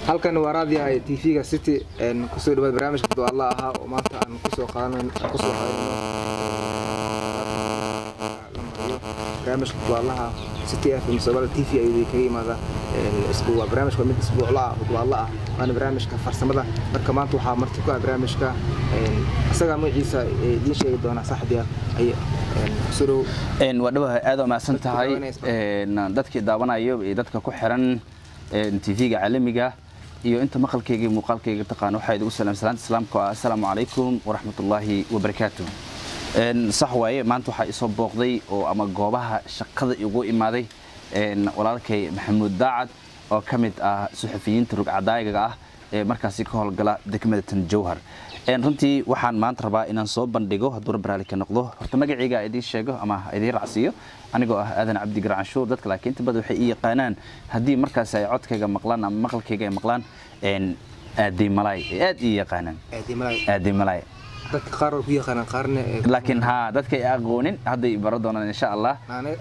halkan waa raadiyaha tv-ga city kusoo dhawaad barnaamijka dualla ahaa oo maanta aan kusoo qaadan kusoo qaadano barnaamijka duallaha city fm somaali t v ayuu kaga yimaada waa barnaamijka mid isbuucla ah oo dualla ah waana barnaamijka farsamada marka maanta waxaa marti ku ah barnaamijka isagaa magaciisa idiin sheegi doonaa saaxibiya ay surow waa dhawaha aad u mahadsan tahay dadkii daawanayo iyo dadka ku xiran tv-ga caalamiga iyo inta maqalkayga iyo muuqaalkayga taqaan waxaa idigu salaam salaanta islaamka oo ah assalaamu calaykum waraxmatullaahi wabarakaatu sax waaye maanta waxaa isoo booqday oo ama goobaha shaqada igu imaaday walaalkay maxamuud daacad oo ka mid ah suxufiyiinta rugcadaayaga ah ee markaasi ka howlgala degmada tan jowhar runtii waxaan maanta rabaa inaan soo bandhigo hadduu rabbiraali ka noqdo horta magacayga idiin sheego ama idiin racsiiyo anigoo ah aadan cabdi garacanshuur dadka laakiin inta badan waxay ii yaqaanaan haddii markaasi ay codkayga maqlaan ama maqalkayga ay maqlaan aadiimalaay ay aad ii yaqaanaan aadiimalaay dadka qaar ku yaqaanaan qaarna laakiin ha dadka ay aqoonin hadday baro doonaan insha allah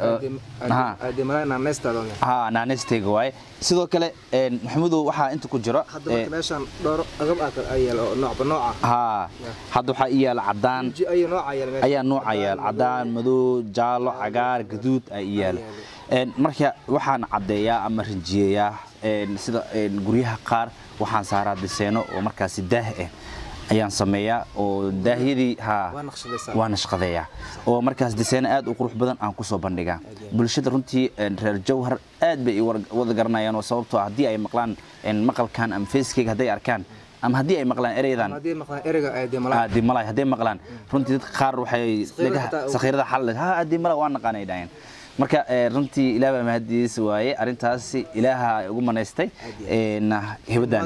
ha naanestayga waaye sidoo kale maxamudow waxaa inta ku jiro hadda marka meeshaan dhowr agab ah yaal oo noocba nooca ha hadda waxaa ii yaala cadaan ayo nooca yaal meesha ayaa nooca yaal cadaan madow jaalo cagaar gaduud ay ii yaalo marka waxaan caddeeyaa ama rinjiyeeyaa sida guryaha qaar waxaan saaraa diseeno oo markaasi daah ah ayaan sameeyaa oo daahyadii ha waa nashqadeeyaa oo markaas diseeno aad u qurux badan aan kusoo bandhigaa bulshada runtii reer jawhar aad bay wada garanayaan oo sababtoo haddii ay maqlaan maqalkan ama facekeyga hadday arkaan ama haddii ay maqlaan ereydan aadimalay hadday maqlaan runtii dadka qaar waxay sakhiirada xal ha aadimalay waa naqaanay dhaheen marka runtii ilaah baa mahadiis waaye arrintaasi ilaaha ugu manaystay hibadan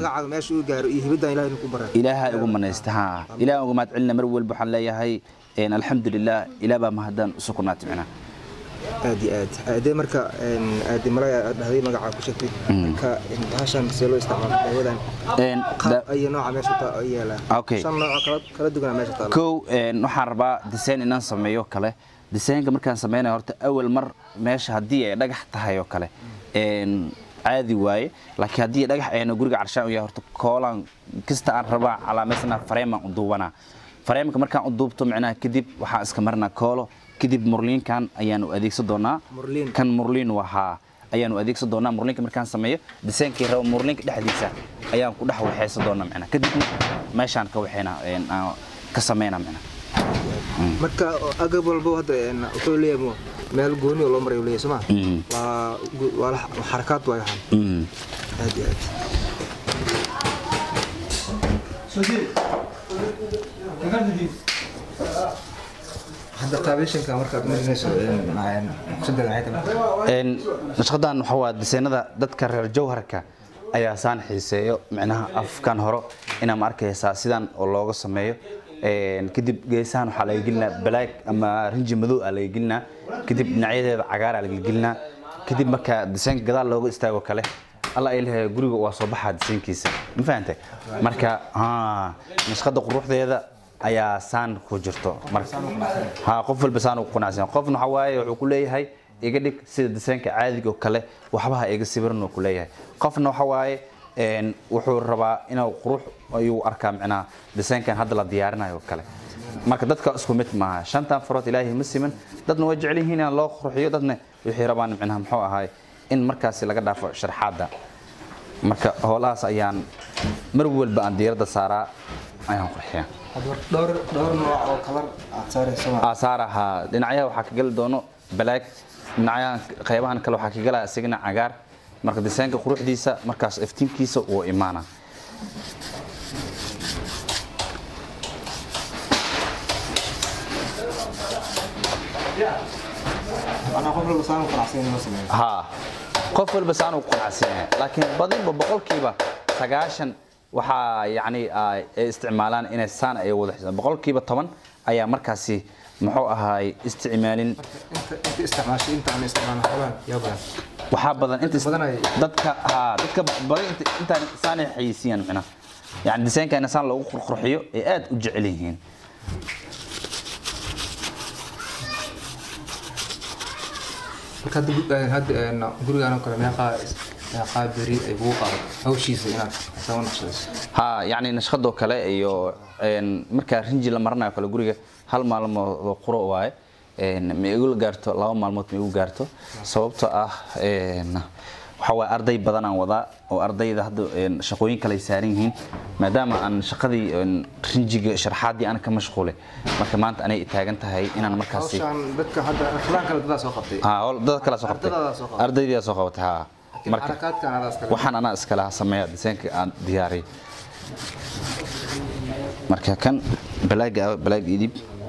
ilaaha ugu manaystay ha ilaah ugu mahad celina mar walba waxaan leeyahay alxamdulilah ilaah baa mahadan usu kunaatay micnaa aad iyo aad adee marka aadimalaya dhahday magacaa ku sheegtay marka bahashan see loo isticmaalo daawadan ayo nooca meesha yeelaa shan nooc kala duwana meesha taalo kow waxaan rabaa design inaan sameeyo kale desaynka markaan sameynaya horta awal mar meesha haddii ay dhagax tahay oo kale caadi waaye laakiin haddii dhagax ayna guriga carshaan u yahay horta koolaan kasta aan rabaa calaameysana fareemaan u duubanaa fareemka markaan u duubto micnaha kadib waxaan iska marinaa koolo kadib murliinkan ayaanu adeegsan doonaa kan murliin wahaa ayaanu adeegsan doonaa murliinka markaan sameeyo disaynkii rabo murliinka dhexdiisa ayaan ku dhex waxaysan doonaa micnaha kadibna meeshaan ka waxayna ka sameynaa micnaha marka agab walbo hadda wuxuu leeyahay meel gooni oo loo maray leeyahay soma waa waa xarakaad waay waxaan aad iyo aad hadda qaabeyshanka markaad marinayso nashqadan waxaa waa diseenada dadka reer jawharka ayaa saan xiiseeyo micnaha afkan horo inaa ma arkaysaa sidan oo looga sameeyo kadib geesahan waxaa laga gelinaa balaag ama rinji madow aa laga gelinaa kadib dhinacyadeeda cagaar aa laga gelinaa kadib marka disaynka gadaal looga istaago kale alla ay leeyahay guriga waa soo baxaa disaynkiisa ma fahantay marka nashqada quruxdeeda ayaa saan ku jirto ha qof walba saan ugu qanacsan qofna waxaa waaye wuxuu ku leeyahay iga dhig sida disaynka caadiga oo kale waxbaha iga sawiran uu ku leeyahay qofna waxaa waaye wuxuu rabaa inuu qurux ayuu arkaa micnaha disaynkan hadda la diyaarinayo kale marka dadka isku mid maaha shantan farood ilaahay ma siman dadna way jecel yihiin in loo qurxiyo dadna waxay rabaan micnaha muxuu ahaay in markaasi laga dhaafo sharxaadda marka howlahaas ayaan mar walba aan diiradda saaraa ayaan qurxiyaa saaraha dhinacyaha waxaa ka geli doono balaag dhinacyaha qaybahan kale waxaa ka gelaya isagana cagaar marka disaynka quruxdiisa markaas iftiinkiisa uu imaana ha qof walba saan ugu qanacsan yahay laakiin badinba boqolkiiba sagaashan waxaa yani ay isticmaalaan inay saan ay wada xisaan boqolkiiba toban ayaa markaasi muxuu ahaay isticmaalin waxaa badan dadka ha dadka badan intaan saanay xayisiiyaan micnaha yani disaynka in saan loogu qurqurxiyo ay aad u jecel yihiin marka hadda gurigaan oo kale meeqaa qaab beri ay kugu qaado hawshiisa inaad sama naqshadayso ha yacni nashqadoo kale iyo een, markaa rinji la maranayo kale guriga hal maalmood quro waaye een, ma igu gaarto laba maalmood ma igu gaarto sababtoo ah een, waxaa waaye arday badan aan wadaa oo ardayda hadda een, shaqooyin kale ay saaran yihiin maadaama aan shaqadii een, rinjiga sharxaadii aan ka mashquulay marka maanta anay i taagan tahay inaan markaasi hawshaan dadka hadda filaan kale dadaa soo qabtay ha howl- dad kala soo qabtay Ardaydaada soo qabtay. ardaydiyaa soo qabatay ha marka xarakaadkan adaas kale waxaan anaa iska lahaa sameeya diseenka aan diyaariyay marka kan balaaga ah balaag idib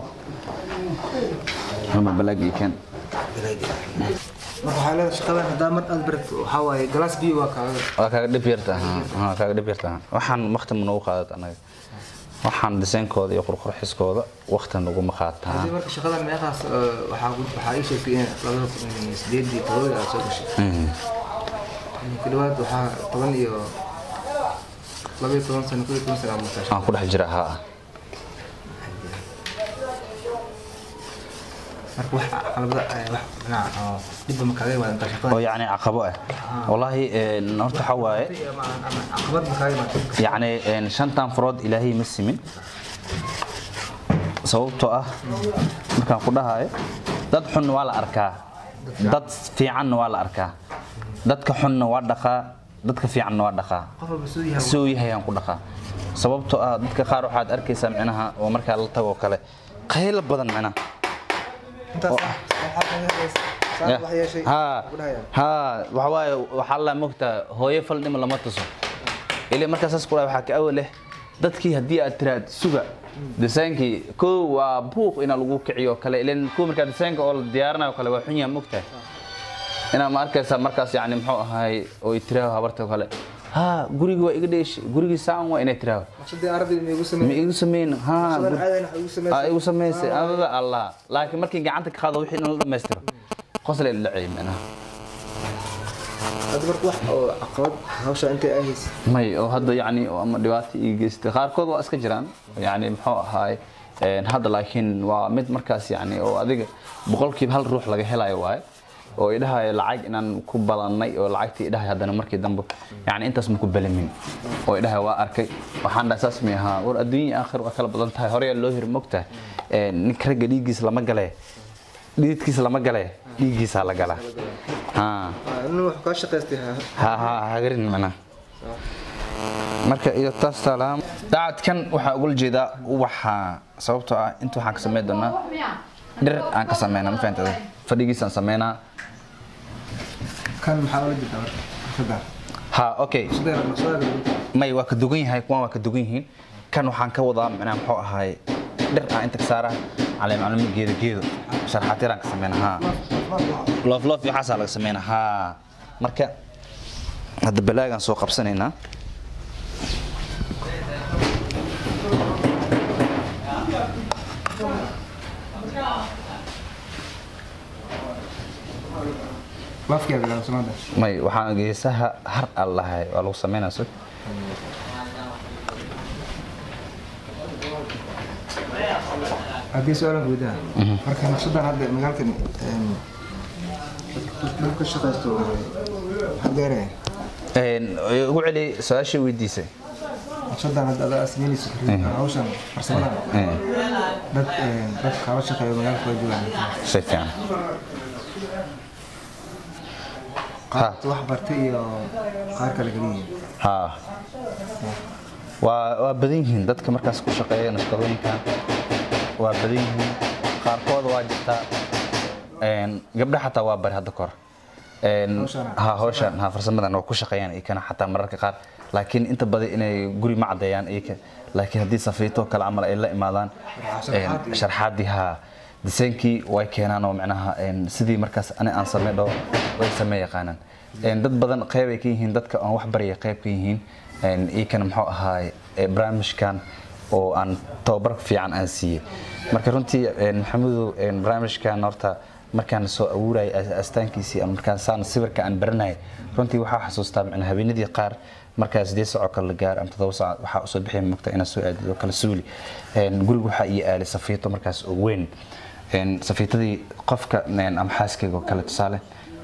halma balaag ii kan marka waxaa leedahay shaqadan haddaa mar aad barat waxaa waaye galaas biyo waa kaaga waa kaaga dhib yarta ha ha, kaaga dhib yarta ha. waxaan waqti ma nagu qaadat anaga waxaan diseenkooda iyo qurqurxiskooda waqti naguma qaataa haddii marka shaqadan meeqaas eh, waxaa ku- waxaa ii sheegtay in labada kun iyo sideedii todobadii aad soo gashay Mhm. ku dhawaad waxaa toban iyo laba iyo toban sano koo iyo toban sano aad mutashay aan ku dhex jira ha marka wax caqabada eh, wax dhinaca oo dhibba ma kaaga imaada intaa shaqadan oo yacni caqabo ah wallaahi een, horta waxaa waaye ama ama caqabad ma kaaga imaada yacni een, shantan farood ilaahay ma simin sababtoo ah markaan ku dhahayo dad xunna waa la arkaa dad fiicanna waa la arkaa dadka xunna waa dhaqaa dadka fiicanna waa dhaqaa qof walba suu yahay si uu yahay aan ku dhaqaa sababtoo ah dadka qaar waxaad arkaysaa micnaha oo markaa la tagoo kale qaylo badan micnaha intaas waxaad yeelaysaa saa wax yeeshay ha ku dhahayaan ha waxa waaye waxaa la mogtaa hooyo fal dhima lama tuso ilaa markaa saas ku dhahay waxaa ka awal leh dadkii haddii aad tiraad suga disaankii kow waa buuq inaa lagu kiciyo kale ilan kuwa markaa disaanka oo la diyaarinayo kale waa xun yaha mogtahay inaa ma arkaysaa markaas yani muxuu ahaay oo ay tiraaho habarta kale ha gurigi waa iga dheesh gurigii saan waa inay tiraaho maqsadii ardayda ma igu ma sameeyay igu sameyn ha shaqadan gur- caadana waxa igu aa sameeyay igu samaysay adada allah laakiin markii gacanta ka qaado wixii in la dhammaystiro qosle la dhacay macnaha hadda marka wax oo caqabad hawsha intay ay haysa may oo hadda yacni oo ama dhibaato ii geystay qaarkood waa iska jiraan yacni muxuu ahaay een, hadda laakiin waa mid markaas yacni oo adiga boqolkiiba hal ruux laga helayo waaye oo idhahayo lacag inaan ku balannay oo lacagtii idhahay haddana markii dambe yacni intaas ma ku balamin oo idhahay waa arkay waxaan dhahay saas mi ahaa war adduunya aakhir waa kala badan tahay horeyaa loo hiri mogtahay ninka ragga dhiiggiisa lama gale dhiidkiisa lama gale dhiiggiisaa la galaa haa nin wax kaa shaqaystay ha ha ha hagarin macnaha marka iyo taas taalaam daacadkan waxaa ugula jeedaa ubaxa sababtoo ah inta waxaan ka samayn doonaa dhir aan ka sameynaa ma fahantada fadhigiisaan sameynaa kan maxaa ola jirtaa marka shaqada ha okay shaqada naqshada may waa ka dugan yahay kuwan waa ka dugan yihiin kan waxaan ka wadaa macnaha muxuu ahaay dhir aan inta ka saaraa calee macluumi geedo geedo sharxaatiraan ka sameynaa ha loof loof iyo waxaasaa laga sameynaa ha marka hadda balaagaan soo qabsanaynaa lafkiya bilaw samada may waxaan geesaha har aan lahay waa lagu sameynaa sug haddii su-aalan gudaha marka naqshadan hadda magaalkan dad ka shaqaysto maxaa gaaraya Een, ugu celi su-aashii weydiisay naqshadan hadda adaa sameynayso hawshan farsamadan dad dad kaala shaqeeya magaalka waa joogaan shay fiican qaar wax bartay iyo qaar kale kala yihiin ha waa waa badan yihiin dadka markaas ku shaqeeya nashqadooyinka waa badan yihiin qaarkooda waa jirtaa een, gabdha xataa waa bari hadda kahor Een, Hawshan? ha hawshan ha farsamadan waa ku shaqeeyaan iyakana xataa mararka qaar laakiin inta badan inay guri ma cadeeyaan iyaka laakiin haddii safiito kale camal ay la imaadaan Sharxaad iyo- sharxaadii ha disaynkii way keenaan oo macnaha een, sidii markaas ani aan samey dhaho way samee yaqaanaan Een, dad badan qeyb ay ka yihiin dadka aan wax baraya qeyb ka yihiin Een, iyakana muxuu ahaay ee, barnaamijkan oo aan tababar fiican aan siiyey marka runtii een, maxamudow een, barnaamijkan horta markaan soo abuurayay as- astaankiisii ama markaan saan sawirka aan baranayay runtii waxaa xasuustaa macnaa habeenadii qaar markaa sideed saaco kale la gaar ama todoba saac waxaa usoo bixi mogta inaa soo aadid oo kala suuli Een, guriga waxaa ii aalay safiito markaas oo weyn Een, safiitadii qofka een, ama xaaskayga oo kale tusaale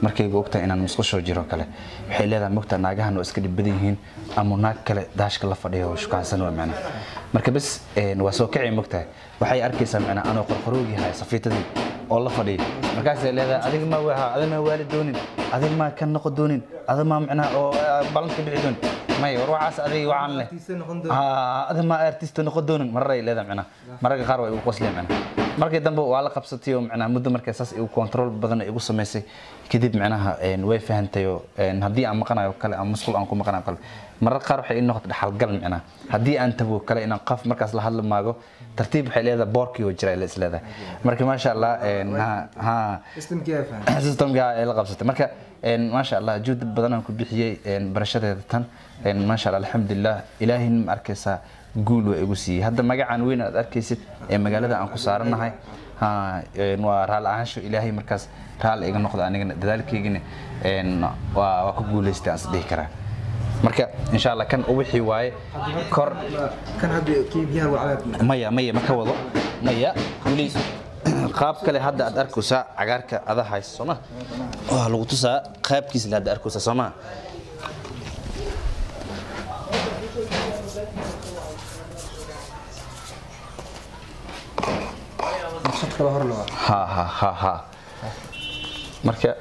markayga ogtahay inaan musqusho jiro kale waxay leedahay mogta naagahan oo iska dhib badan yihiin ama naag kale daashka la fadhiyo oo shukaansan waa macna marka bas een, waa soo kacay mogtahay waxay arkaysaa macna anoo qorqoroogi haya safiitadii oo la fadhiya markaasay leedahay adiga ma waha adiga ma waali doonin adiga ma ka noqo doonin adiga ma macnaha oo ah, ballanka bixi doonin may war waxaas adiga waxaan leh Artiste noqon doonin. Ah, adiga ma artist noqon doonin mararay leedahay macnaha mararka qaar way igu qosleen macnaha markii dambe waa la qabsatay oo macnaha muddo markay saas igu control badan igu samaysay kadib macnaha een, way fahantay oo een, haddii aan maqanayo kale ama musqul aan ku maqanayo kale mararka qaar waxay ii noqotay dhaxalgal macnaha haddii aan tago kale inaan qaf markaas la hadli maago tartiib waxay leedahay boorkii oo jira ay is leedahay marka maasha allah een, ha ha systemkii ay fahan systemka ay la qabsatay marka een maasha Allah juhdi badan aan ku bixiyay een barashadeeda tan een maasha Allah alxamdulillah ilaahay ma arkaysa guul waa igu siiyay hadda magacaan weyn aad arkaysid ee magaalada aan ku saaranahay ha een waa raal ahaansho ilaahay markaas raal iga noqdo anigana dadaalkaygina een waa waa ku guuleystay aan is dhihi karaa marka insha Allah kan wixii waaye kor kan hadda kii biyaha waa cagaar maya maya ma ka wado maya weli qaab kale hadda aad arkaysaa cagaarka ada haysa sooma waa lagu tusaa qaabkiisa la hadda arkaysaa sooma naqshad kale hor loo ha ha ha ha marka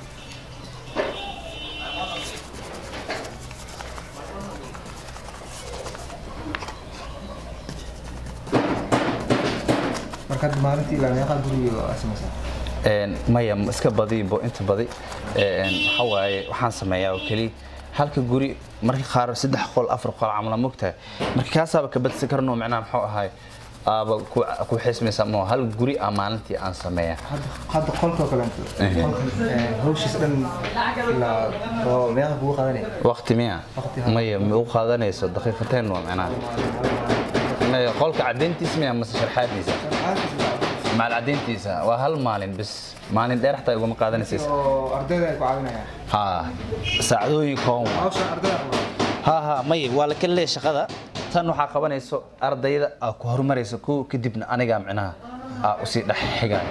marka hadda maalintii ilaa meeqa guriga waa samaysaa een maya ma iska badibo inta badi een waxa waaye waxaan sameeyaa oo kaliya halka guri marka qaar saddex qol afar qol camal mogtahay marka kaasaaba ka badsi karno macnaha muxuu ahaay aaba ku ku xismaysa ma hal guri ah maalintii aan sameeyaa hadda hadda qolka oo kaleeto qolkan ee, hawshiis dhan ilaa oo meeqa kugu qaadanaya waqti miya Waqti, ha. maya ma u qaadanayso daqiiqateen waa macnaha maya qolka cadayntiisa miya mase sharxaadiisa maal cadayntiisa waa hal maalin bis maalin dheer xataa iguma qaadanaysa oo ardayda ay ku caawinayaan ha saacadooyin kooban hawsha ardayda qabaa ha ha maya waa la kala leeyahay shaqada tan waxaa qabanayso ardayda aa ku horumarayso kuwa kadibna anigaa micnaha aa usii dhex xigaayo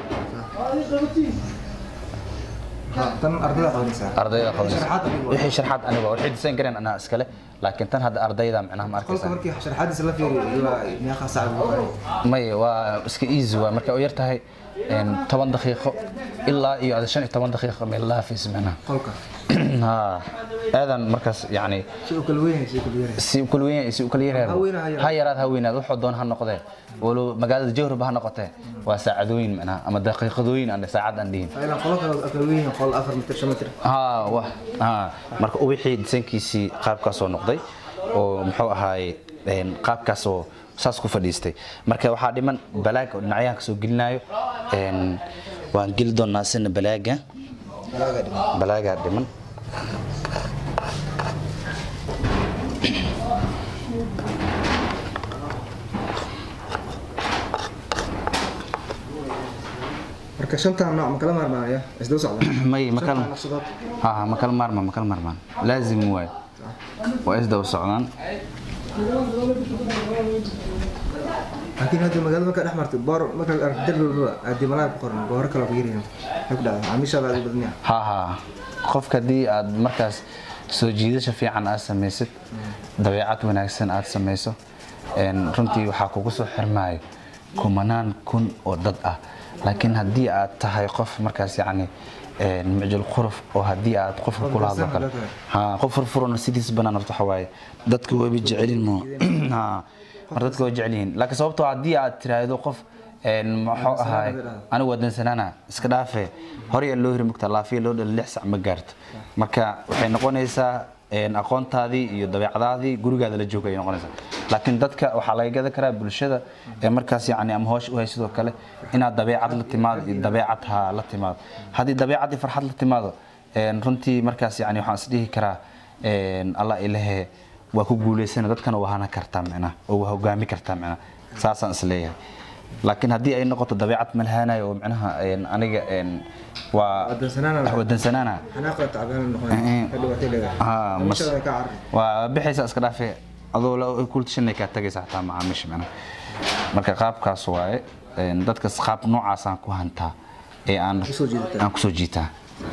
Ha, tan ardayda qabanaysaa ardayda qabanayso Sharaxaad adiga waa. wixii sharxaad aniga waxay disayn gareen anaa iskale laakiin tan hadda ardayda micnaha ma qolka arkaysaa markii sharaxaadiisa la fiiriyo ilaa meeqa saac buu qabanaya maya waa iska easy waa marka u yar tahay een, toban daqiiqo ilaa iyo ada shan iyo toban daqiiqo meel laafis micnaha qolka ha aadan markaas yacni si uu kala weynaya si uu kala yaraya si u kala weyn si u kala Ha weyna, ha yaraado yaraado. ha yaraad ha weynaad wuxuu doon ha noqdee walow magaalada jawraba ha noqotee waa saacadooyin macnaha ama daqiiqadooyin aan saacad aan dhihin ilaa qolo kale oo kala weyn qol afar mitir shan mitir ha wa ha marka wixii disankiisii qaabkaasoo noqday oo muxuu ahaay een, qaabkaasoo saas ku fadhiistay marka waxaa dhiman balaaga oo dhinacyahan kasoo gelinayo een, waan geli doonaa sina balaaga balaaga dhiman balaagaa dhiman marka shantan nooc ma kala maarmaanaya isdaba socda may ma kala Shantan naqshadood ha ha ma kala maarmaan ma kala maarmaan laazim waay waa isdaba socdaan laakiin hadda magaalada markaa dhex martay boor markaa aragti darbi walba haddii malaha ku qoran booro kale oo ku yaryihiin maxay ku dhacdaa macaamiishaada aad u badan yahay ha ha qofka haddii aad markaas soo jiidasha fiican aad samaysid dabeecad wanaagsan aad samayso een, runtii waxaa kugu soo xirmaayo kumanaan kun oo dad ah laakiin haddii aad tahay qof markaas yacni een, mucjil quruf oo haddii aad qofka kula hadlo kale ha qof furfuran sidiis banaan horta waxa waaye dadka wayba jecelin mo ha mar dadka way jecel yihiin laakiin sababtoo haddii aad tiraahdo qof een, muxuu ahaay anigu waa dansanaana iska dhaafe hore yaa loo hiri mugta laafiya loo dhala lix sac ma gaarto marka waxay noqonaysaa een, aqoontaadii iyo dabeecadaadii gurigaada la jooga ayay noqonaysaa laakiin dadka waxaa laga gadan karaa bulshada ee markaas yacni ama hoosh u hay sidoo kale inaad dabeecad la timaado iyo dabeecad ha la timaado haddii dabeecad iyo farxad la timaado een, runtii markaas yacni waxaan is dhihi karaa een, allah ilahe waa ku guulaysana dadkana waa hana kartaa micnaha oo waa hogaami kartaa micnaha saasaan is leeyahay laakiin haddii ay noqoto dabeecad malhaanayo oo micnaha een, aniga een, waa Wadansanaana. wadansanaana xanaaqa tacbaan noqon Eh, ka dhibaatay leedahay Ah, mas- macaamiishada ay ka carari waa bixaysa iska dhaafe adoo la kultashanay kaa tagaysa xataa macaamiisha micnaha marka qaabkaas waaye een, dadkas qaab noocaasaan ku hantaa ee aan Kusoo jiidataa. aan kusoo jiitaa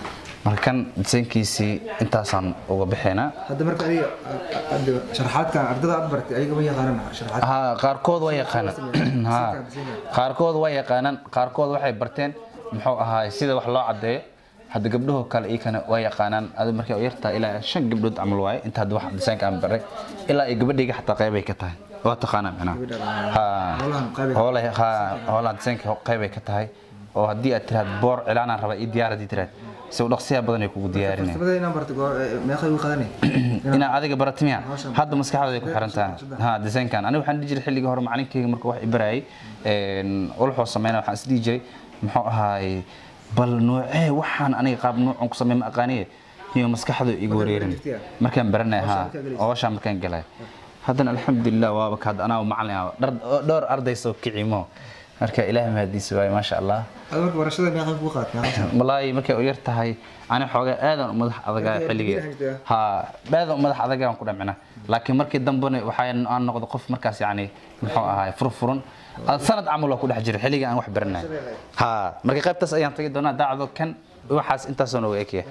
marka kan disaynkiisii intaasaan uga bixinaa hadda marka adiga hadda sharaxaadkan ardada aad bartay ayaga ma yaqaanan sharaxaad ha qaarkood waa yaqaanaan ha qaarkood waa yaqaanaan qaarkood waxay barteen muxuu ahaay sida wax loo cadeeyo hadda gabdhahoo kale iyakana waa yaqaanaan adi markay u yartaa ilaa shan gabdhood camal waaye inta hadda wax disaynka aan baray ilaa ay gabadhayga xataa qeybay ka tahay waa taqaanaa micnaha ha Howlahan qeybay- howlaha ha howlahan disaynka qeybay ka tahay oo haddii aad tiraad boor cilaanaan raba ii diyaar haddii tiraad si u dhaqsiyaa badan ay kugu diyaarinaya farsamada inaan bartay goor meeqa ugu qadanay inaa adiga baratimiya hadda maskaxdooda ay ku xiran tahay ha desaynkan aniga waxaan dhihi jiray xilligii hore macalinkeyga marka wax i barayay ulxoo sameyna waxaan is dhihi jiray muxuu ahaay bal noocee waxaan aniga qaab noocan ku samey ma aqaaniye iyo maskaxdu igu wareerin markaan baranay ha ooshaa markaan galay haddana alxamdulilah waaba ka hadda anaa macalin ah dhar- dhowr arday soo kicimo marka ilaahay mahadiisa waaye maasha allah ada marka barashada meeqa ugu qaad meeqa walaahi markay u yar tahay ani xoogaa aadan u madax adagaa xilligii ha aadan u madax adagaan ku dhamcina laakiin markii dambena waxaa aan noqdo qof markaas yani muxuu ahaay furfuran Ad sanad camal waa ku dhex jira xilligii aan wax baranay ha marka qaybtaas ayaan tagi doonaa daacdo kan waxaas intaasoo nooga ekaya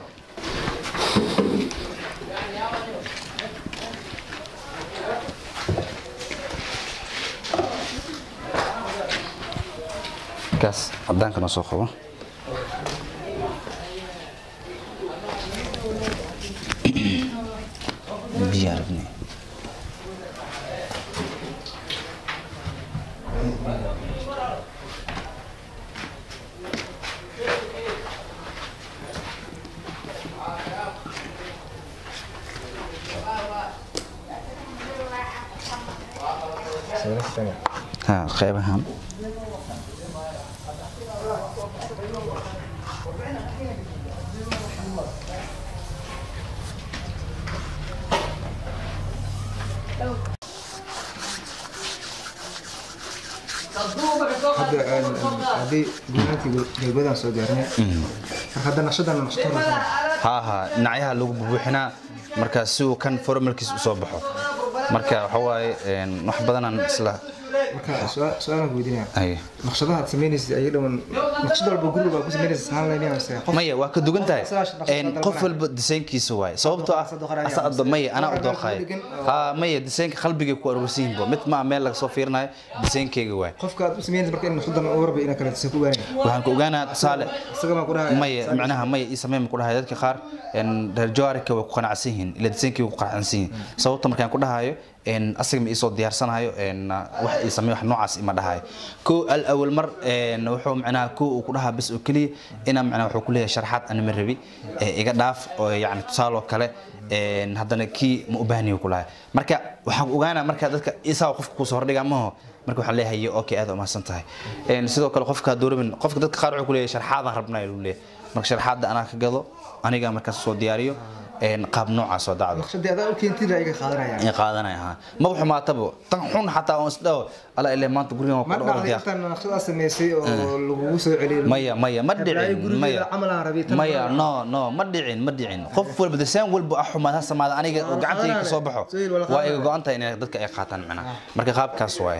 kaas cadaanka noo soo qabo biyo arabnay ha qaybahan hadda haddii guunaantii galbeedaan soo gaarnay marka hadda naqshadan naqshad horeysa ha ha dhinacyaha lagu bubuuxinaa marka si uu kan formalkiis u soo baxo marka waxa waaye een, wax badanaan isla marka su-aal- su-aalaan ku weydiinaya ay naqshadaha aad samaynaysid ayaga dhaman naqshad walba guri walba ku samaynaysa sahaan laynaya mise qof maya waa ka dugan tahay Saas naqshad Een, dalbanaya. qof walba disaynkiisa waaye sababtoo ah Asad doqoraya, asa addo maya anaa u dooqaaya degan oo- ha maya disaynka qalbigay ku aruursan yihiin bo mid maa meel laga soo fiirinayo disaynkeyga waaye qofka aad u samaynaysid marka in naqshadan u warba inaa kale tisa ku baanaya waxaan ku ogaanaa tusaale isaga maa ku dhahaya maya macnaha maya ii sameyn ku dhahay dadka qaar een, reer jawaarika way ku qanacsan yihiin ila disaynkii way ku qanacsan yihiin sababta markaan ku dhahayo een, asaga ma iisoo diyaarsanayo een, wax ii samey wax noocaas ima dhahayo ko al awal mar een, wuxuu macnaha ko uu ku dhahaa bas oo keliya inaa macnaha wuxuu ku leeyahay sharaxaad ana ma rabi ee, iga dhaaf oo yacni tusaaloo kale een, haddana kii ma u baahniyo ku lahay marka waxaan ogaanaa marka dadka isaa qofka kusoo hordhigaa maho marka waxaan leeyahay okay aad umahadsan tahay Een, sidoo kale qofka doorabin qofka dadka qaar wuxuu ku leeyahay sharxaadaan rabnaa ayuu leeyahay marka sharxaadda anaa ka gado aniga markaas soo diyaariyo een, qaab noocaas oo dacdo naqshadii adaa u keentid ayaga qaadanaya in qaadanaya ha ma wuxuu maatabo tan xun xataa on isdhaho ala ilaa maanta gurigan waa ma ku dhawr dhacday diyaaq intaan naqshadaas samaysay oo lagugu soo celiyay maya maya ma dhicin gurigeeda maya camal aan rabay tan maya no no ma dhicin ma dhicin qof walba desaan walba ah xumaad ha samaada aniga oo gacantayga ka soo baxo Soo yeel wala waa qaadana. iga go-an tahay inay dadka ay qaataan macnaha marka qaabkaas waaye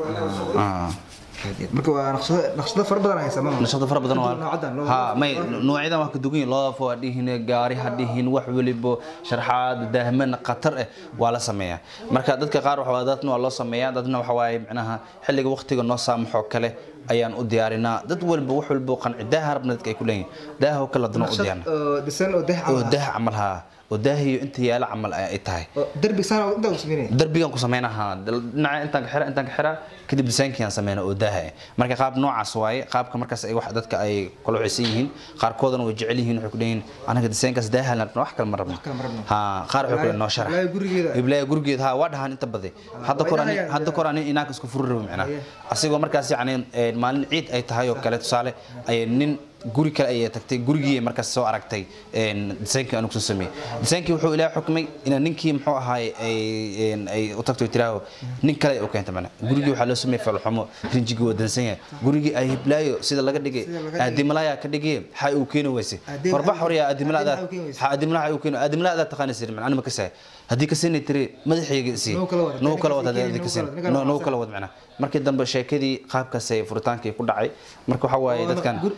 Ah. marka waa naqshado naqshado fara badan haysa ma nashada fara badan waa noocadan loo- ha may noocyadan waa ka dugan yihiin loofo ha dhihin gaari ha dhihin wax welibo sharxaad daahman khatar eh waa la sameeyaa marka dadka qaar waxa waa dadna waa loo sameeyaa dadna waxa waaye macnaha xilliga waqtiga noo saamaxoo kale ayaan u diyaarinaa dad walba wax walba oo qanci daaha rabna dadka ay ku leeyihin daaha oo kale haddana u naqshad diyaarina oo dhisan oo dex oo camal ah. daah camal haa oo daahiyo inta yaala camal ay tahay oo derbi saan intaa u samaynaya darbigan ku sameynaha dhinaca intaan ka xira intaan ka xira kadib disaynkiyaan sameyna oo daaha eh marka qaab noocaas waaye qaabka markaas ay wax dadka ay kala wixaysan yihiin qaarkoodana way jecel yihiin waxay ku leeyihiin anaga disaynkaas daaha la rabna wax kale ma rabno kale ma rabno. ha qaar waxay ku leeyihin noo sharax Iblaayo gurigeeda. iblaayo gurigeeda ha waa dhahaan inta badi hadda waa kor ani idahayaan. hadda kor ani inaanka isku furi rabo macnaha Haye. asigoo markaas yacni een, maalin ciid ay tahay oo kale tusaale ay nin guri kale ayay tagtay gurigii markaas soo aragtay een, disaynkii aanu kusoo sameeyey disaynkii wuxuu ilaahay xukmay inaa ninkii muxuu ahaay ay een, ay u tagto tiraaho nin kale ay u keenta mana gurigii waxaa loo sameeyey falxumo rinjigii waa dansan yahay gurigii ay hiblaayo sida laga dhigay Sida laga dhigay. aadimalaaya ka dhigay xa uu keeni weysay Aadim- horbax hore yaa aadimalaada aadimalaha uu keeni weysay. xa aadimalaha uu keeni aadimalaada taqaana sir man anima ka saay haddii ka sinay tiri madaxayga si Noo kala wada. noo kala wada Ninkaas haddii ka sin ninkan noo noo waxsan. kala wada macnaha markii dambe sheekadii qaabkaas ay furitaankii ku dhacay marka waxa waaye dadkan Gur- furitaankii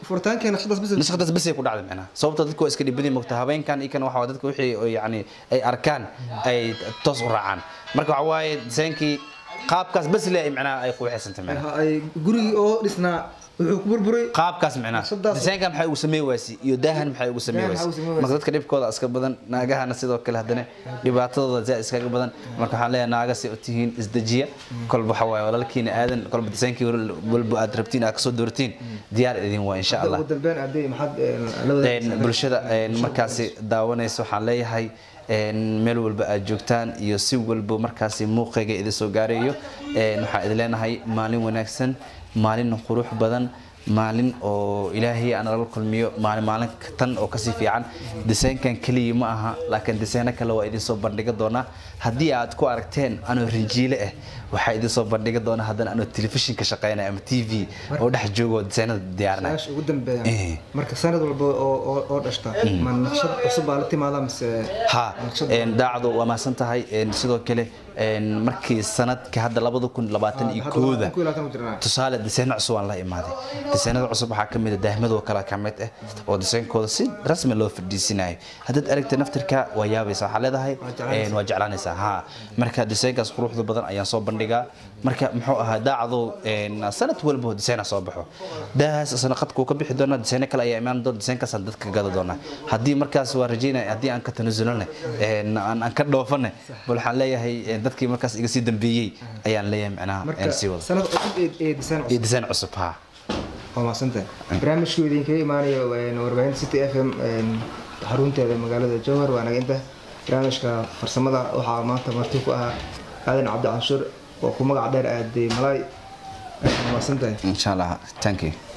markay naqshadaas bis nashqadaas basay ku dhacday macnaha sababta dadku waa iska dhibadii mogta habeenkan iyo kan waxa waa dadka wixii oo yacni ay arkaan ay toos u raacaan marka waxa waaye disaynkii qaabkaas bas le ay macnaha ay quuxaysantay macnaha ay gurigii oo dhisnaa wuxuu ku burburay qaabkaas macnaha Naqshadaas- disaynkan maxay ugu samey waasi iyo daahan maxay ugu samey Daahan waasi maxay ugu samey marka dadka dhibkooda iska badan naagahana sidoo kale haddana dhibaatadooda zaa iskaga badan marka waxaan leeyahay naaga si u tihiin isdejiya kolba waxa waaye walaalkiina aadan kolba disaynkii walba aad rabtiin aad kasoo doortiin diyaar idin waa insha allah ugu dambeyn aday maxaad la wada Een, bulshada een, markaasi daawanaysa waxaan leeyahay een, meel walba aad joogtaan iyo si walba markaasi muuqayga idin soo gaarayo een, waxaan idin leenahay maalin wanaagsan maalin qurux badan maalin oo ilaahay aan nala kulmiyo maalin maalin tan oo kasii fiican disaynkan keliya ma aha laakiin disayno kale waa idin soo bandhiga doonaa haddii aad ku aragteen anoo rinjiile ah waxaa idin soo bandhiga doonaa haddana anoo telefishinka shaqeynaya ama t v oo dhex joogo oo disaynada diyaarinaya meesha ugu dambeeya Eh. marka sanad walba oo oo- oo dhashta ma naqshad cusub baa la timaada mise ha naqshad een, daacadu waa mahadsan tahay een, sidoo kale een, markii sanadka hadda labada kun labaatan iyo hadda kooda ku ilaatan ku jirnaa tusaale disayno cusub aan la imaaday disaynada cusub waxaa kamid a daahmadoo kale ka mid ah oo disaynkooda si rasmi loo fadhiisinayo haddaad aragta naftirka waa yaabaysa waxaa leedahay jeclaanaysaa. een, waa jeclaanaysaa ha marka disaynkaas quruxda badan ayaan soo bandhigaa marka muxuu ahaa daacadu een, sanad walba disayna soo baxo daahaas isna qadkuu ka bixi doona disayno kale ayaa imaan doona disaynkaasaan dadka gada doonaa haddii markaas waa rajeynaya haddii aan ka tanasulana een, aan aan ka dhoofana bal waxaan leeyahay een, dadkii markaas iga sii dambeeyey ayaan leeyahay macnaha marka een, sii wada sanad cusub ee- ee design iyo cusub design cusub ha waa mahadsantahay barnaamijkii idinkaga imaanayo een, warbaahinta city f m een, xarunteeda magaalada jowhar waa naga inta barnaamijka farsamada waxaa maanta marti ku ahaa aadan cabdi canshuur oo ku magac dheer aaday malaay waa mahadsantahay insha allah thank you